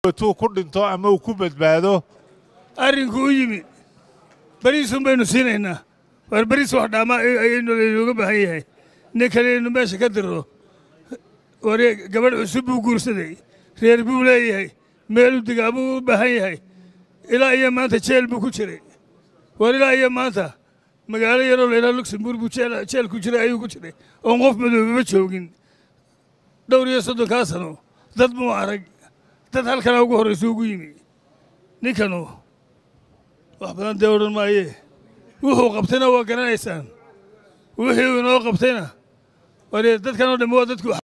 tuu ku dhinto ama uu ku badbaado arrinku u yimi beriisun baynu siinaynaa waar beriis wax dhaama ayaynu laynooga baahan yahay nin kale inaynu meesha ka dirro war gabadh cusub buu guursaday reer buu leeyahay meeluu degaa buu u baahan yahay ilaa iyo maanta jeel buu ku jiray war ilaa iyo maanta magaalo yaroo laydhaha luxemburg buu jeel ku jiray ayuu ku jiray oon qof madoobaba joogin dhowr iyo soddonkaa sano dad muu arag dad halkanaa ugu horraysu ugu yimi ninkanu wax badan dee odhan maayee wuxuu qabtayna waa garanaysaan wixii uu inoo qabtayna war dadkan oo dhammi waa dadku